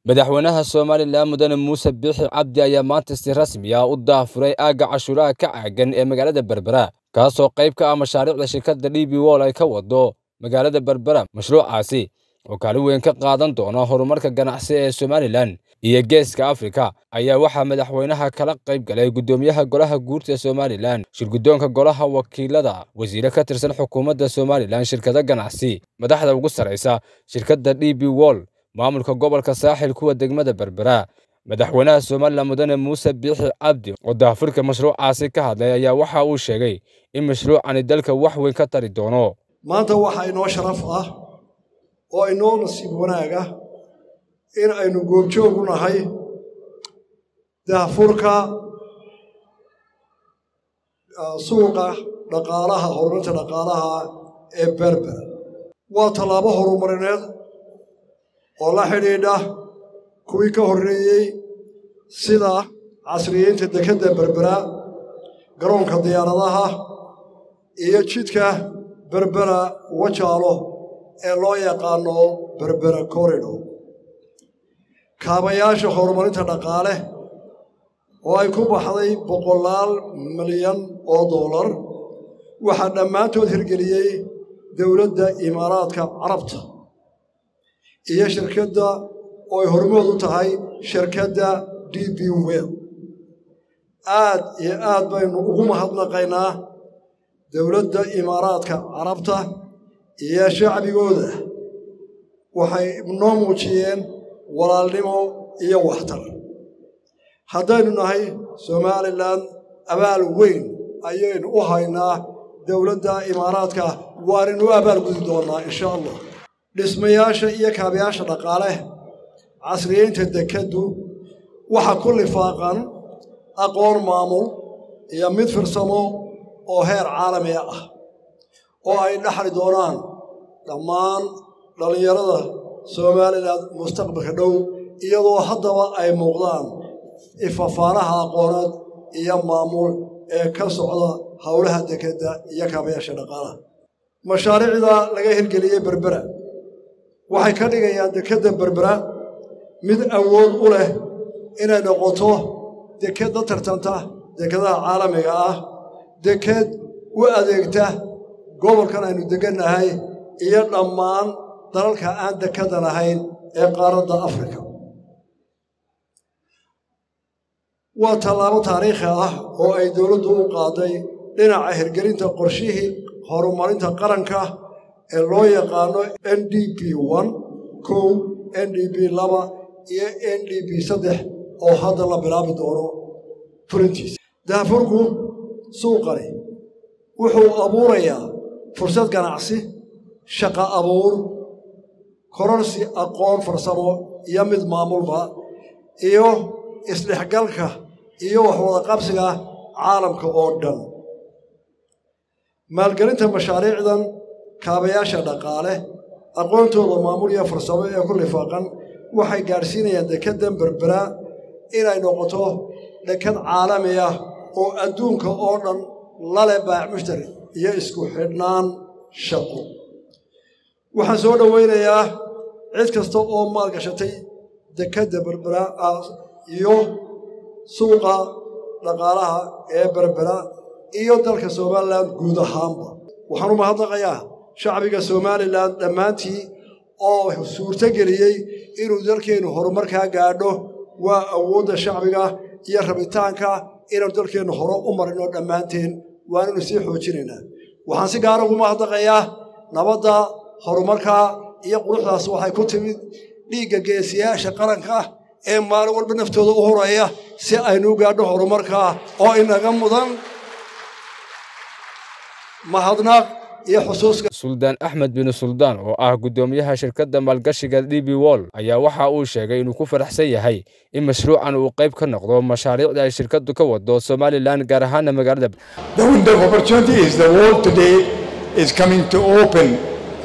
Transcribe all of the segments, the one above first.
madaxweynaha somalilan mudane muuse biixi cabdi ayaa maanta si rasmi ah u daafuray aagga cashuuraha ka caagan ee magaalada berbera kaasoo qayb ka ah mashaariicda shirkadda d b wol ay ka wado magaalada berbera mashruucaasi oo kaalin weyn ka qaadan doona horumarka ganacsi ee somalilan iyo geeska afrika ayaa waxaa madaxweynaha kala qayb galay guddoomiyaha golaha guurta somalilan shirguddoonka golaha wakiilada wasiire ka tirsan xukuumadda somalilan shirkado ganacsi madaxda ugu sarraysa shirkadda d b wol maamulka gobolka saaxil kuwa degmada berbera madaxweynaha somalilan mudane muuse biixi cabdi oo daafurka mashruucaasi ka hadlay ayaa waxa uu sheegay in mashruucani dalka wax weyn ka tari doono maanta waxaa inoo sharaf ah oo inoo nasiib wanaaga in aynu goobjoog u nahay daafurka suuqa dhaqaalaha horumarinta dhaqaalaha ee berbera waa tallaabo horumarineed oo la xidhiidha kuwii ka horreeyey sida casriyeynta dekedda berbera garoonka diyaaradaha iyo jidka berbera wajaalo ee loo yaqaano berbera corridor kaabayaasha horumarinta dhaqaale oo ay ku baxday boqolaal milyan oo dollar waxaa dhammaantood hirgeliyey dowladda imaaraadka carabta iyo shirkadda oo ay hormood u tahay shirkadda d b wel aad iyo aad baynu ugu mahadnaqaynaa dowladda imaaraadka carabta iyo shacbigooda waxay noo muujiyeen walaalnimo iyo waxtar haddaynu nahay somalilan abaal weyn ayaynu u haynaa dowladda imaaraadka waanaynu u abaal gudi doonnaa insha allah dhismayaasha iyo kaabayaasha dhaqaale casriyeynta dekeddu waxa ku lifaaqan aqoon maamul iyo mid firsamo oo heer caalamiga ah oo ay dhaxli doonaan dhammaan dhallinyarada somalilan mustaqbalka dhow iyadoo haddaba ay muuqdaan ifafaanaha aqooneed iyo maamul ee ka socda howlaha dekedda iyo kaabayaasha dhaqaalaha mashaariicda laga hirgeliyey berbera waxay ka dhigayaan dekedda berbera mid awood u leh inay noqoto deked la tartanta dekedaha caalamiga ah deked u adeegta gobolkan aynu degannahay iyo dhammaan dalalka aan dekedan ahayn ee qaaradda afrika waa tallaabo taariikhi ah oo ay dowladdu u qaaday dhinaca hirgelinta qorshihii horumarinta qaranka ee loo yaqaano n d b one kow n d b laba iyo n d b saddex oo hadda la bilaabi doono fulintiisa daafurku suuqani wuxuu abuurayaa fursad ganacsi shaqa abuur kororsi aqoon farsamo iyo mid maamulba iyo isdhexgalka iyo waxwada qabsiga caalamka oo dhan maalgelinta mashaariicdan kaabayaasha dhaqaale aqoontooda maamul iyo farsamo ee ku lifaaqan waxay gaadhsiinayaan dekeddan berbera inay noqoto deked caalami ah oo adduunka oo dhan lale baac mushtari iyo isku xidhnaan shaqo waxaan soo dhowaynayaa cid kasta oo maalgashatay dekedda berbera iyo suuqa dhaqaalaha ee berbera iyo dalka somalilan guud ahaanba waxaan u mahadnaqayaa shacbiga somalilan dhammaantii oo suurto geliyey inuu dalkeennu horumarkaa gaadho waa awoodda shacbiga iyo rabitaanka inaanu dalkeennu hore u marino dhammaanteen waananu sii xoojinaynaa waxaan si gaara ugu mahadnaqayaa nabadda horumarka iyo quruxdaas waxay ku timid dhiigga geesiyaasha qaranka ee maalin walba naftooda u horaya si aynu u gaadho horumarkaa oo inaga mudan mahadnaq iyo xusuuska suldaan axmed bin suldaan oo ah guddoomiyaha shirkadda maalgashiga d b wol ayaa waxa uu sheegay inuu ku faraxsan yahay in mashruucan uu qayb ka noqdo mashaariicda ay shirkaddu ka wado somalilan gaar ahaana magaalada The window of opportunity is the world today is coming to open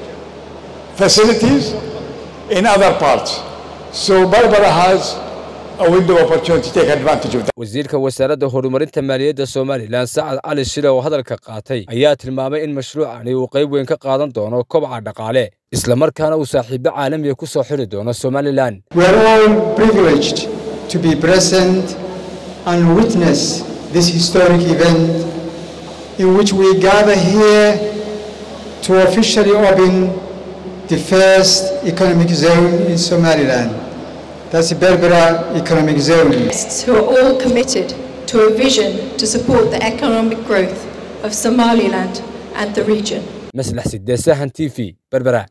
facilities in other parts. So Barbara has a window of opportunity to take advantage of that. wasiirka wasaaradda horumarinta maaliyadda somalilan sacad cali shile oo hadalka qaatay ayaa tilmaamay in mashruucani uu qayb weyn ka qaadan doono kobaca dhaqaale islamarkaana uu saaxiibo caalamiga ku soo xiri doono somalilan We are all privileged to be present and witness this historic event in which we gather here to officially open the first economic zone in Somaliland. That's the Berbera Economic Zone. who are all committed to a vision to support the economic growth of Somaliland and the region. maslax sidee sahan t v berbera